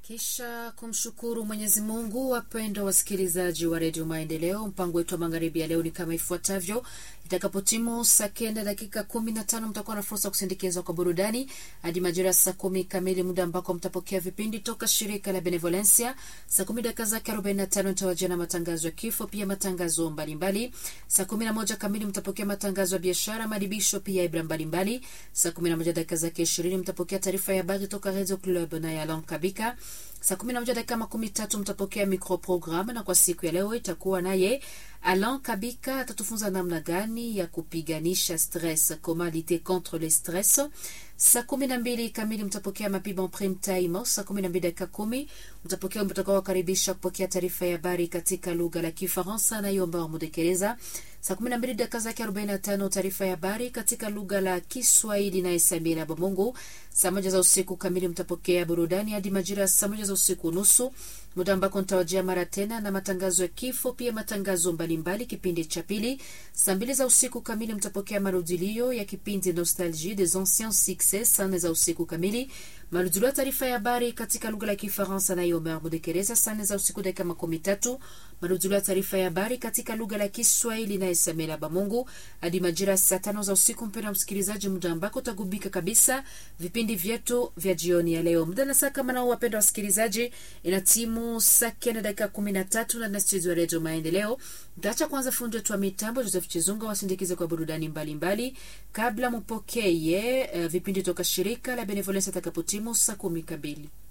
Kisha kumshukuru Mwenyezi Mungu. Wapendwa wasikilizaji wa redio Maendeleo, mpango wetu wa magharibi ya leo ni kama ifuatavyo. Itakapotimu saa kenda dakika kumi na tano mtakuwa na fursa ya kusindikizwa kwa burudani hadi majira ya saa kumi kamili, muda ambako mtapokea vipindi toka shirika la Benevolencia. Saa kumi dakika zake arobaini na tano mtawajia na matangazo ya kifo, pia matangazo mbalimbali. Saa kumi na moja kamili mtapokea matangazo ya biashara, madibisho, pia ibra mbalimbali. Saa kumi na moja dakika zake ishirini mtapokea taarifa ya habari toka Radio Club na Yalon Kabika. Saa kumi na moja dakika makumi tatu mtapokea microprogramme, na kwa siku ya leo itakuwa naye Alan Kabika atatufunza namna gani ya kupiganisha stress, comment lutter contre le stress. Saa kumi na mbili kamili mtapokea mapibo prime time. Saa kumi na mbili dakika kumi mtapokea mtakao wakaribisha kupokea taarifa ya habari katika lugha la Kifaransa na hiyo ambayo mudekeleza. Saa kumi na mbili dakika zake arobaini na tano taarifa ya habari katika lugha la Kiswahili na Samira Bamungu. Saa moja za usiku kamili mtapokea burudani hadi majira ya saa moja za usiku nusu, muda ambako nitawajia mara tena na matangazo ya kifo, pia matangazo mbalimbali kipindi cha pili. Saa mbili za usiku kamili mtapokea marudilio ya kipindi Nostalgie des anciens succès. Saa nne za usiku kamili marudilio ya taarifa ya habari katika lugha la Kifaransa nayo Omer Mudekereza. Saa nne za usiku dakika makumi tatu marudilio ya taarifa ya habari katika lugha la Kiswahili na Samira Bamungu hadi majira ya saa tano za usiku. Mpendwa msikilizaji, muda ambako utagubika kabisa vipindi vyetu vya jioni ya leo. Muda na saa kama nao, wapendwa wasikilizaji, ina timu saa kenda dakika kumi na tatu na studio ya Redio Maendeleo. Mtaacha kwanza fundi wetu wa mitambo Joseph Chizunga wasindikize kwa burudani mbalimbali mbali. Kabla mupokeye uh, vipindi toka shirika la Benevolence atakapotimu saa kumi kabili